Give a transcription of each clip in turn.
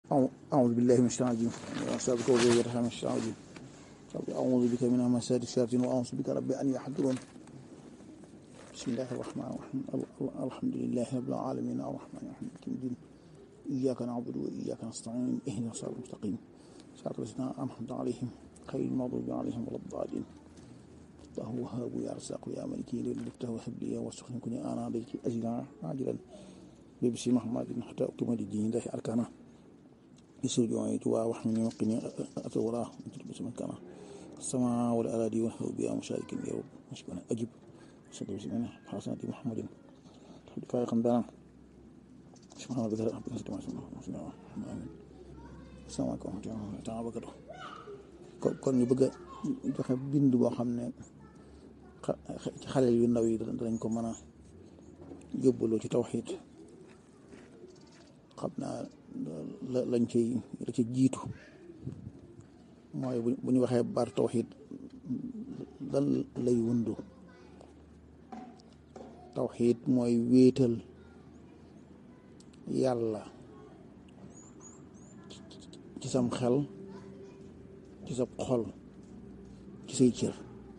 أعوذ بالله من الشيطان الرجيم وأستغفرك وأتوب إليك من الشيطان الرجيم أعوذ بك من همسات الشياطين وأعوذ بك ربي أن يحضرون بسم الله الرحمن الرحيم الحمد لله رب العالمين الرحمن الرحيم مالك الدين إياك نعبد وإياك نستعين اهدنا الصراط المستقيم صراط الذين أنعمت عليهم خير المغضوب عليهم ولا الضالين الله وهاب يا رزاق يا ملك للفتح وهب لي واسخن كوني أنا عليك أجلا عاجلا ببسي محمد حتى أقيم الدين الله أركانه يسوع جوعي جوا وحمني وقني أتوراه بسم كان السماء والأراضي والهو بها مشارك يا رب مشكونا أجب صلى بسم الله حسنة محمد الحمد لله قندنا سبحان الله ذكر ربنا سبحانه وتعالى آمين السلام عليكم ورحمة الله تعالى وبركاته kon ñu bëgg a joxe bind boo xam ne ci xale yu ndaw yi danañ ko mën a yóbbaloo ci tawxiid xam naa la lañ ciy la ci jiitu mooy bu ñu waxee baatu tawxiid lan lay wundu tawxiid mooy wéetal yàlla ci sam xel ci sa xol ci say cër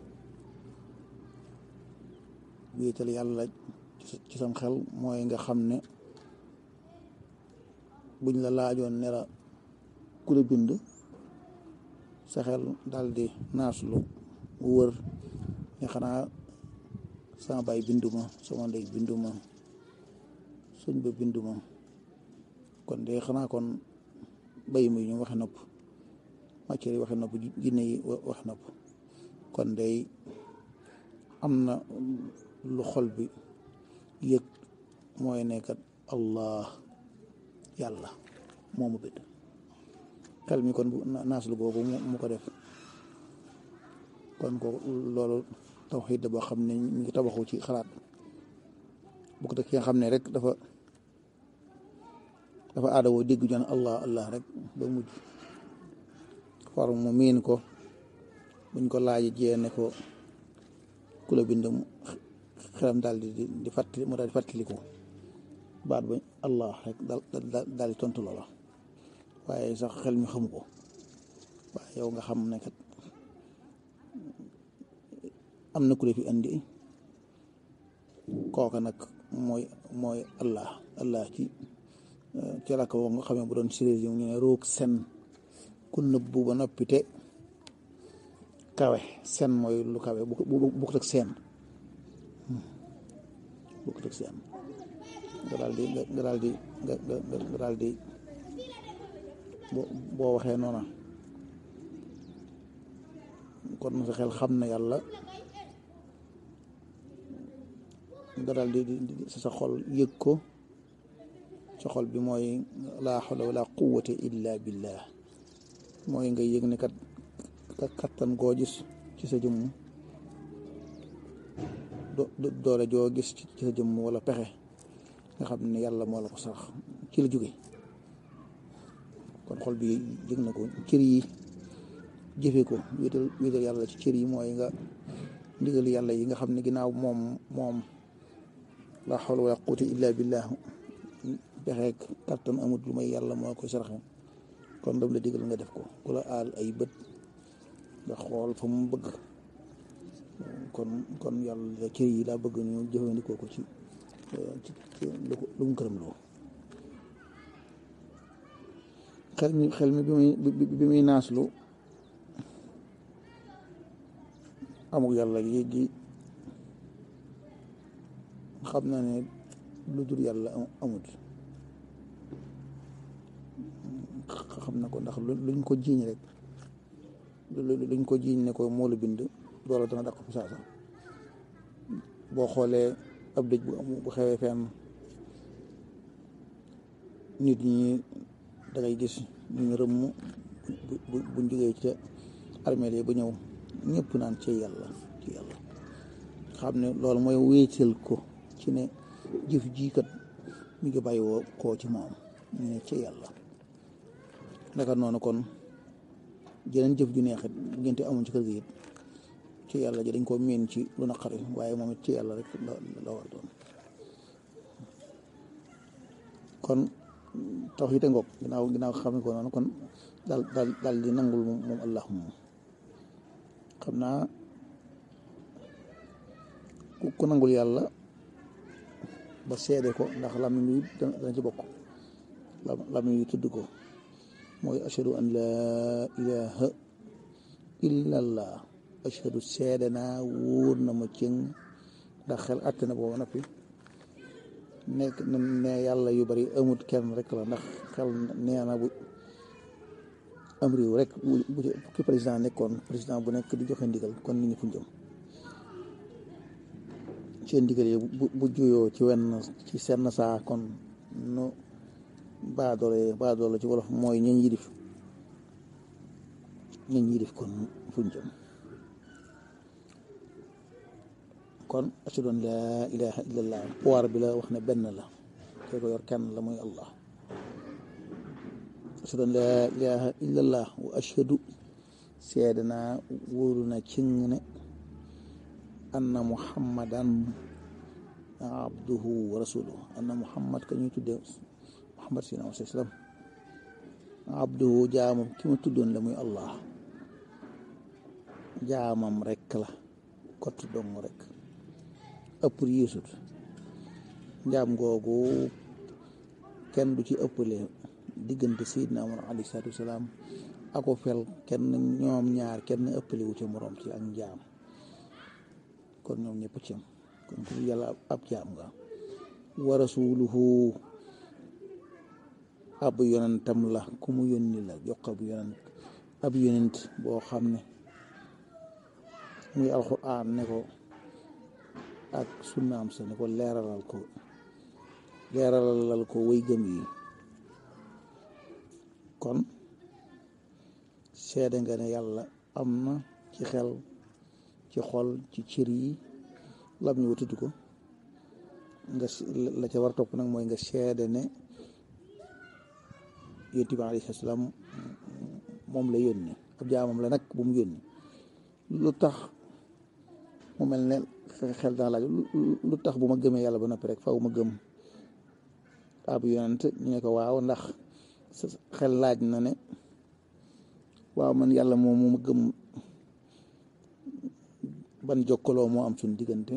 wéetal yàlla ci sam xel mooy nga xam ne buñ la laajoon ne la ku la bind sa xel daal di naaslu wër ne xanaa sama baay binduma sama ndey binduma suñ ba binduma kon de xanaa kon bay mi ñu waxe nopp matière yi waxe nopp jinne yi waxe nopp kon day am na lu xol bi yëg mooy nekkat allah yàlla moomu bind xel mi kon bu naaslu googu mu ko def kon ko loolu tawxiid boo xam ne mi ngi tabaxu ci xalaat bu ko ki nga xam ne rek dafa dafa aada woo dégg ñu allah allah rek ba mujj far mu miin ko buñ ko laaji jee ne ko ku la bind xelam daal di di fàttali mu daal di fàttaliku baat ba allah rek daal daal di tontu loola waaye sax xel mi xamu ko waaye yow nga xam ne kat am na ku la fi andi kooka nag mooy mooy allah allah ci ci la ko nga xamee bu doon séréer yi ñu ne roog sen ku nëbbu ba noppi te kawe sen mooy lu kawe bu bukkut ak seen bukkut ak seen nga daal di nga daal di nga nga daal di boo waxee noona kon sa xel xam na yàlla nga daal di sa xol yëg ko sa xol bi mooy laa xawla wala quwwata illa billah mooy nga yëg ne kat kattan goo gis ci sa jëmm doole joo gis ci sa jëmm wala pexe nga xam ne yàlla moo la ko sarax ci la jóge kon xol bi yëg na ko cër yi jëfe ko wéetal wéetal yàlla ci cër yi mooy nga ndigal yàlla yi nga xam ne ginnaaw moom moom la hawla wala quwwata illa billah pexeek kattan amut lu may yàlla moo koy saraxe kon dam la digal nga def ko ku la aal ay bët nga xool fa mu bëgg kon kon yàlla cër yi daa bëgg ñu jëfandikoo ko ci ci lu mu këram loo xel mi xel mi bi muy bi muy naaslu amul yàlla yi gi xam na ne lu dul yàlla amut xam na ko ndax luñ ko jiiñ rek luñ ko jiiñ ne ko moo la bind loola dana daq fi saasa boo xoolee ab dëj bu bu xewee fenn nit ñi dangay gis ñu rëmm bu buñ jógee ca armeel yi ba ñëw ñëpp naan ci yàlla ci yàlla xam ne loolu mooy wéetal ko ci ne jëf jiikat mi ngi bàyyi woo koo ci moom ñu ne ci yàlla naka noonu kon jeneen jëf ju neexit ngente amuñ ci kër gi it ci yàlla ji dañ ko miin ci lu naqari waaye moom it ci yàlla rek la la war doon kon tawxiid ngoog ginnaaw ginnaaw xam ko noonu kon daal daal daal di nangul moom moom allah moom xam naa ku nangul yàlla ba seede ko ndax làmmiñ wi dana ci bokk làmmiñ wi tudd ko mooy ashhadu an laa ilaha illa allah ashhadu seede naa wóor na ma cëng ndax xel àtte na booba noppi nekk ne yàlla yu bari amut kenn rek la ndax xel nee na bu am réew rek bu ci président nekkoon président bu nekk di joxe ndigal kon nit ñi fu jëm seen ndigal yi bu juyoo ci wenn ci senn saa kon nu baadoole baadoole ci wolof mooy ñañ yilif ñañ yilif kon fu jëm kon ashhadu an laa ilaha illallah pouvoir bi la wax ne benn la kee ko yor kenn la muy allah ashhadu an laa ilaha illallah wa ashhadu seede naa wóoru na cing ne anna muhammadan abduhu wa rasuluhu anna muhammad ka ñuy tudde muhammad sallallahu alayhi wa sallam abduhu jaamam ki ma tuddoon la muy allah jaamam rekk la kott dong rek ëpp yéesut njaam googu kenn du ci ëppale diggante Seydina Muhammad alayhi salaatu wasalaam ako fel kenn ñoom ñaar kenn ëppale wu ci moroom ci ak njaam kon ñoom ñëpp ci am kon ku yàlla ab jaam nga wa rasuluhu ab yonentam la ku mu yónni la jox ab yonent ab yonent boo xam ne muy alxuraan ne ko ak sunnaam sa ne ko leeralal ko leeralal ko way gëm yi kon seede nga ne yàlla am na ci xel ci xol ci cër yi lam ñu tudd ko nga la ca war topp nag mooy nga seede ne yonent bi alayhi salaam moom la yónni ab jaamam la nag bu mu yónni lu tax mu mel ne xel daa laaj lu tax bu ma gëmee yàlla ba noppi rek faw ma gëm ab yonent ñu ne ko waaw ndax xel laaj na ne waaw man yàlla moom mu ma gëm ban jokkaloo moo am suñ diggante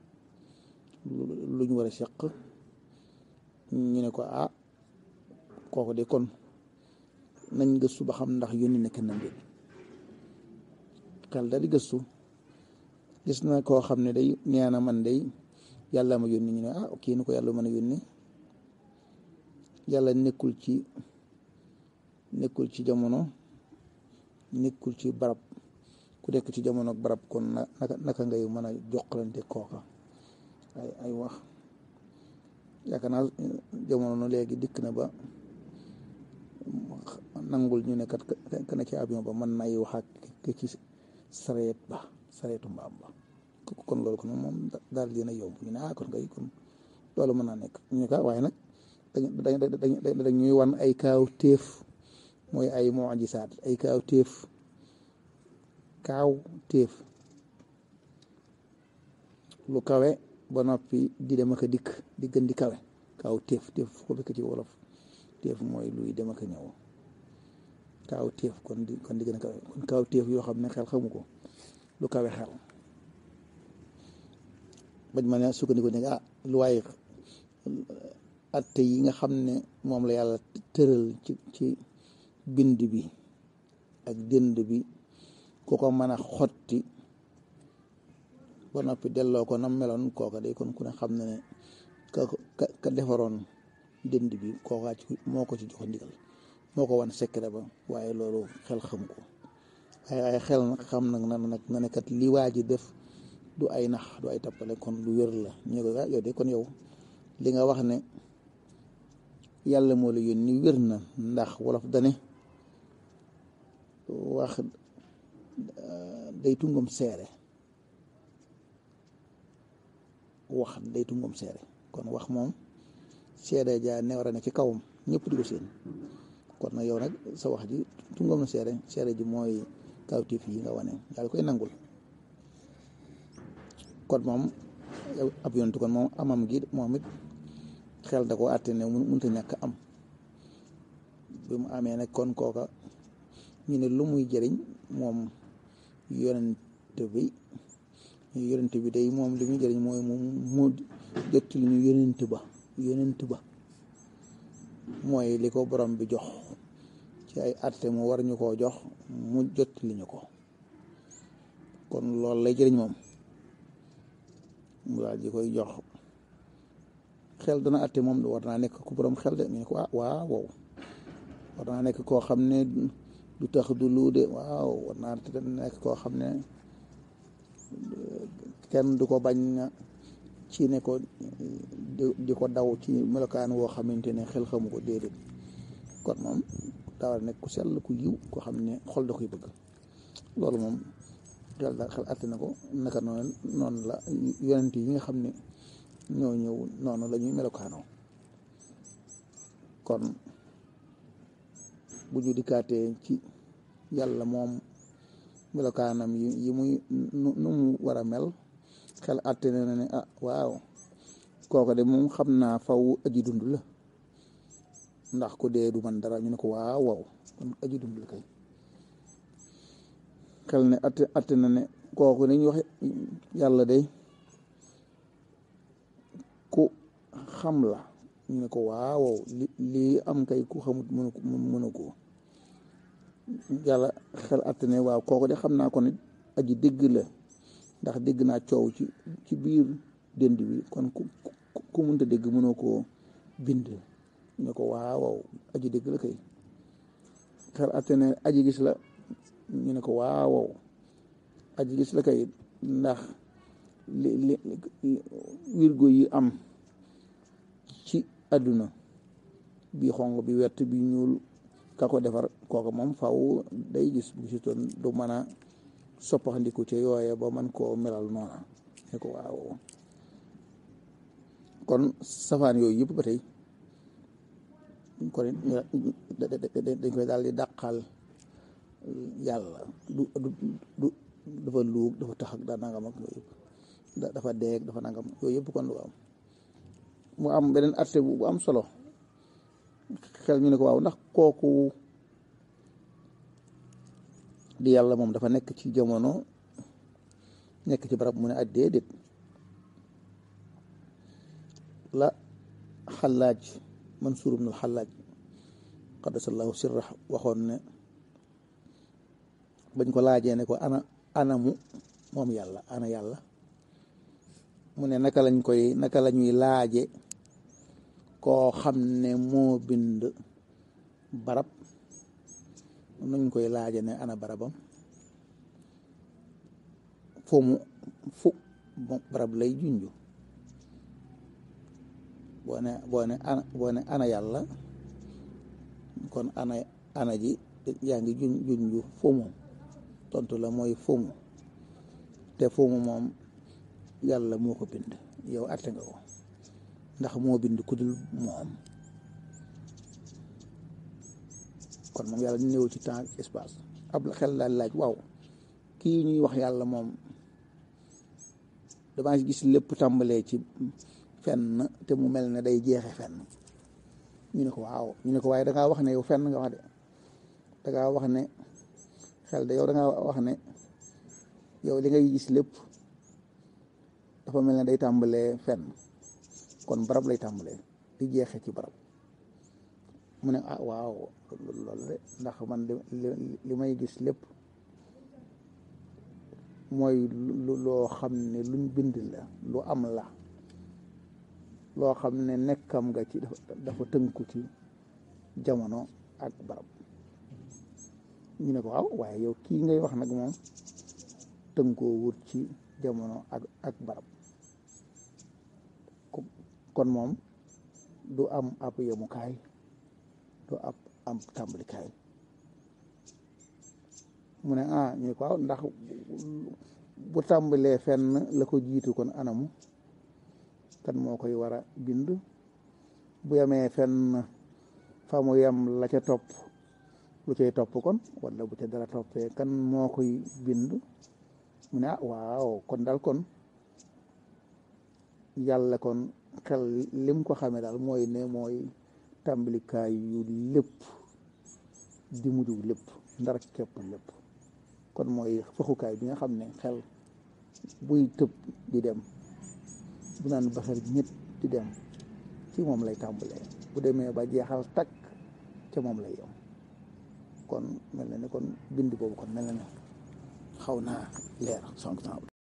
lu ñu war a seq ñu ne ko ah kooku de kon nañ gëstu ba xam ndax yónni na kenn mbir xel da di gëstu gis na koo xam ne day nee na man day yàlla ma yónni ñu ne ah kii ni ko yàlla mën a yónni yàlla nekkul ci nekkul ci jamono nekkul ci barab ku nekk ci jamono ak barab kon naka naka ngay mën a jokkalante kooka ay ay wax yaakaar naa jamono no léegi dikk na ba nangul ñu ne kat ka ne ci avion ba mën nay wax ak ci sareet ba sareetu mbaam ba kon loolu kon moom daal dina yomb ñu ne ah kon kay kon loolu mën naa nekk ñu ne ka waaye nag dañ dañuy wan ay kaaw téef mooy ay mujisaat ay kaaw téef kaaw téef lu kawe ba noppi di dem ak a dikk di gën di kawe kaaw téef téef ko fekk ci wolof téef mooy luy dem ak a ñëw kaaw téef kon di kon di gën a kawe kon kaaw téef yoo xam ne xel xamu ko lu kawe xel bañ ma ne sukkandiku ne ah lu waaye atte yi nga xam ne moom la yàlla tëral ci ci bind bi ak dënd bi ku ko mën a xotti ba noppi delloo ko nam meloon kooka day kon ku ne xam ne ne ka ka defaroon dënd bi kookaa ci moo ko ci jox ndigal moo ko wan secret ba waaye loolu xel xam ko waaye ay xel nag xam nag na nag nga ne kat li waa ji def du ay nax du ay tappale kon lu wér la ñu ko yow de kon yow li nga wax ne yàlla moo la yónni wér na ndax wolof dane wax day tungam seere wax day tungam seere kon wax moom seere ja ne war a ne ci kawam ñëpp di ko seen kon nag yow nag sa wax ji tungam na seere seere ji mooy kawtif yi nga wane yàlla koy nangul kon moom ab yontu kon moom amam gi moom it xel da ko àtte ne mënta ñàkk am bi mu amee nag kon kooka ñu ne lu muy jëriñ moom yonent bi yonent bi day moom li muy jëriñ mooy moom mu jot li ñu yonent ba yonent ba mooy li ko borom bi jox ci ay atte mu war ñu koo jox mu jot li ñu ko kon loolu lay jëriñ moom mu daal di koy jox xel dana atte moom war naa nekk ku borom xel de ñu ne ko ah waaw wow war naa nekk koo xam ne du tax du luu de waaw war naa nekk koo xam ne kenn du ko bañ ci ne ko di ko daw ci melokaan woo xamante ne xel xamu ko déedéet kon moom daa war a nekk ku sell ku yiw koo xam ne xol da koy bëgg loolu moom xel daal xel atte na ko naka noonu noonu la yonent yi nga xam ne ñoo ñëw noonu la ñuy melokaanoo kon bu ñu dikkaatee ci yàlla moom melokaanam yi yi muy nu mu war a mel xel atte na ne ah waaw kooku de moom xam naa faw aji dund la ndax ku dee du man dara ñu ne ko waaw waaw kon aji dund la kay xel ne atte atte na ne kooku ni ñu wax yàlla de ku xam la ñu ne ko waaw li lii am kay ku xamut mënu ko mënu ko yàlla xel atte ne waaw kooku de xam naa ko nit aji dégg la ndax dégg naa coow ci ci biir dënd bi kon ku ku mënta dégg mënoo koo bind ñu ko waaw waaw aji dégg la kay xel atte ne aji gis la ñu ne ko waaw waaw aji gis la kay ndax li li wirgo yi am ci àdduna bi xonq bi wert bi ñuul ka ko defar kooku moom faw day gis bu si toon du mën a soppaxandiku ca yooye ba man koo melal noona ne ko waaw kon safaan yooyu yëpp ba tey kon dañ koy daal di dàqal yàlla du du dafa luug dafa tax ak daa nangam ak yooyu yëpp dafa deeg dafa nangam yooyu yëpp kon du am mu am beneen atte bu am solo xel ñu ne ko waaw ndax kooku di yàlla moom dafa nekk ci jamono nekk ci barab mu ne ak déedéet la xalaaj Mansuur ibn al-Xallaaj qaddasallahu sirra waxoon ne bañ ko laajee ne ko ana anamu moom yàlla ana yàlla mu ne naka lañ koy naka la ñuy laaje koo xam ne moo bind barab nuñ koy laaje ne ana barabam fu mu fu barab lay junju boo ne boo ne ana boo ne ana yàlla kon ana ana ji yaa ngi jun junju fu mu tontu la mooy fu mu te fu mu moom yàlla moo ko bind yow atte nga ko ndax moo bind ku dul moom kon moom yàlla néew ci temps espace ab xel daal laaj waaw kii ñuy wax yàlla moom damaa gis lépp tàmbalee ci fenn te mu mel ne day jeexe fenn ñu ne ko waaw ñu ne ko waaye dangaa wax ne yow fenn nga wax de dangaa wax ne xel de yow dangaa wax ne yow li ngay gis lépp dafa mel ne day tàmbalee fenn kon barab lay tàmbalee di jeexe ci barab mu ne ah waaw loolu de ndax man li may gis lépp mooy loo xam ne luñ bind la lu am la loo xam ne nekkam nga ci dafa tënku ci jamono ak barab ñu ne ko waaw waaye yow kii ngay wax nag moom tënkoo wut ci jamono ak ak barab kon moom du am ab yemukaay du ab am tàmbalikaay mu ne ah ñu ko waaw ndax bu tàmbalee fenn la ko jiitu kon anamu kan moo koy war a bind bu yemee fenn fa mu yem la ca topp lu cay topp kon wala bu ca dara toppee kan moo koy bind mu ne ah waaw kon daal kon yàlla kon xel lim ko xamee daal mooy ne mooy tàmbalikaay yu lépp di mujj lépp ndar képp lépp kon mooy fëxukaay bi nga xam ne xel buy tëb di dem bu naan baxar ñett di dem ci moom lay tàmbalee bu demee ba jeexal takk ca moom lay yem kon mel na ne kon bind boobu kon mel na ne xaw naa leer sonk